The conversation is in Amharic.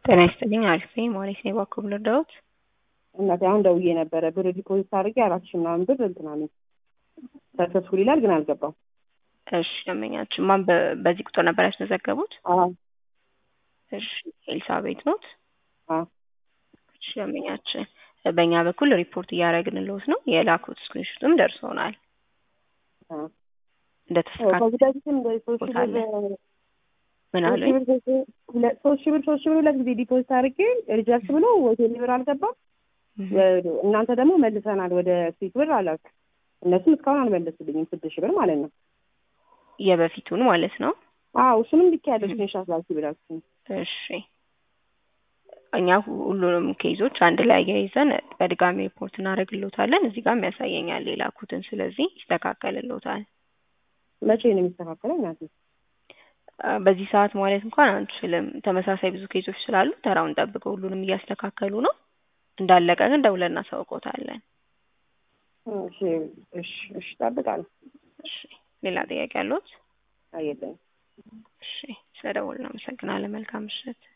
ጤና ይስጥልኝ አሪፍ ነኝ ሞሪስ ነኝ በኩል ልርዳዎት? እናቴ አሁን ደውዬ ነበረ ብር ዲፖዚት አድርጌ አራት ሺህ ምናምን ብር እንትን አለኝ ሰክሰስፉል ይላል ግን አልገባም። እሺ ደንበኛችን ማን በ- በዚህ ቁጥር ነበር ያስመዘገቡት? አዎ እሺ ኤልሳቤት ኖት? አዎ እሺ ደንበኛችን በእኛ በኩል ሪፖርት እያደረግንልዎት ነው የላኩት ስክሪንሾትም ደርሶናል። አዎ እንደተስተካከለ ከዚህ በፊትም እንደ ሶስት ሺህ ብር ምን ሶስት አሉኝ? ሺህ ብር ሶስት- ሁለት- ሶስት ሺህ ብር ሶስት ሺህ ብር ሁለት ጊዜ ዲፖዚት አድርጌ ሪጀክት ብሎ ወደ ቴሌ ብር አልገባም። እናንተ ደግሞ መልሰናል ወደ ስዊት ብር አላችሁ። እነሱም እስካሁን አልመለሱልኝም ስድስት ሺህ ብር ማለት ነው። የበፊቱን ማለት ነው። አዎ እሱንም ልክ ያለው ስክሪንሻት ላኪ ብላችሁ እሺ እኛ ሁ- ሁሉንም ኬዞች አንድ ላይ አያይዘን በድጋሚ ሪፖርት እናደርግልዎታለን። እዚህ ጋርም ያሳየኛል የላኩትን፣ ስለዚህ ይስተካከልልዎታል። መቼ ነው የሚስተካከለው? እናቴ አ፣ በዚህ ሰዓት ማለት እንኳን አንችልም። ተመሳሳይ ብዙ ኬዞች ስላሉ ተራውን ጠብቀው ሁሉንም እያስተካከሉ ነው። እንዳለቀ ግን ደውለን እናሳውቅዎታለን። እሺ እሺ እሺ እጠብቃለሁ። እሺ ሌላ ጥያቄ አለዎት? አየለኝ እሺ ስለደወልን እናመሰግናለን። መልካም ምሽት።